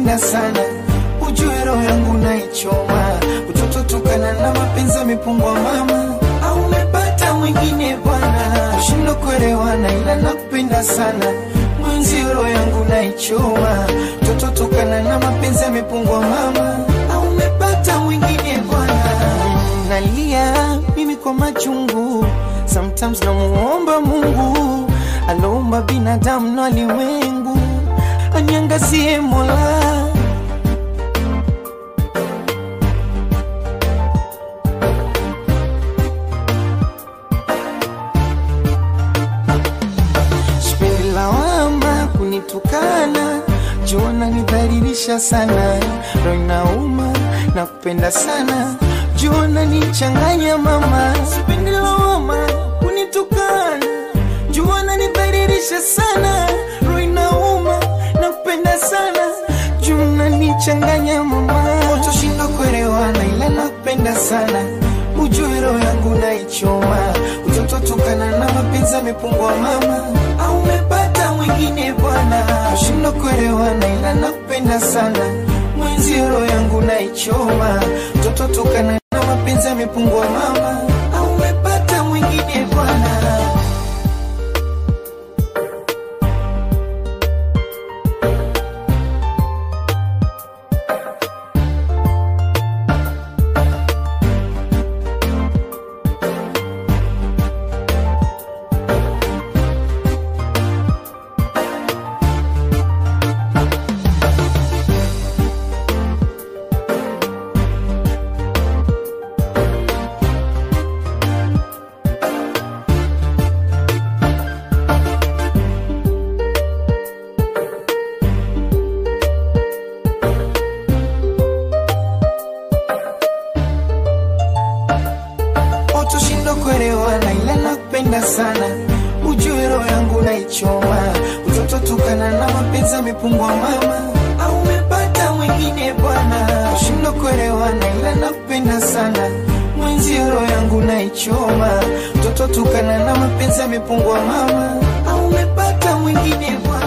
nakupenda sana, ujue roho yangu naichoma, utoto tukana na mapenzi yamepungwa mama, au umepata mwingine bwana, ushindo kuelewana, ila nakupenda sana mwenzi, roho yangu naichoma, utoto tukana na mapenzi yamepungwa mama, au umepata mwingine bwana, nalia mimi kwa machungu, sometimes namuomba Mungu aloumba binadamu na ulimwengu anyangazie Mola. Sipendi lawama kunitukana, jua nanidhalilisha sana, roho inauma na kupenda sana, jua nanichanganya mama. Sipendi lawama kunitukana, jua nanidhalilisha sana, roho inauma na kupenda sana, jua nanichanganya mama. Utoshinda kuelewana, ila nakupenda sana ujue roho yangu naichoma, utoto tukana na mapenzi yamepungwa mama, au umepata mwingine bwana, ushindo kuelewana, ila nakupenda sana mwenzi, roho yangu naichoma, utoto tukana na mapenzi yamepungwa mama, au umepata mwingine bwana. Utoshindo kuelewana, ila nakupenda sana, ujue roho yangu naichoma, utoto tukana na mapenzi yamepungwa mama, au umepata mwingine bwana. Ushindo kuelewana, ila nakupenda sana, mwenzi roho yangu naichoma, utoto tukana na mapenzi yamepungwa mama, au umepata mwingine bwana.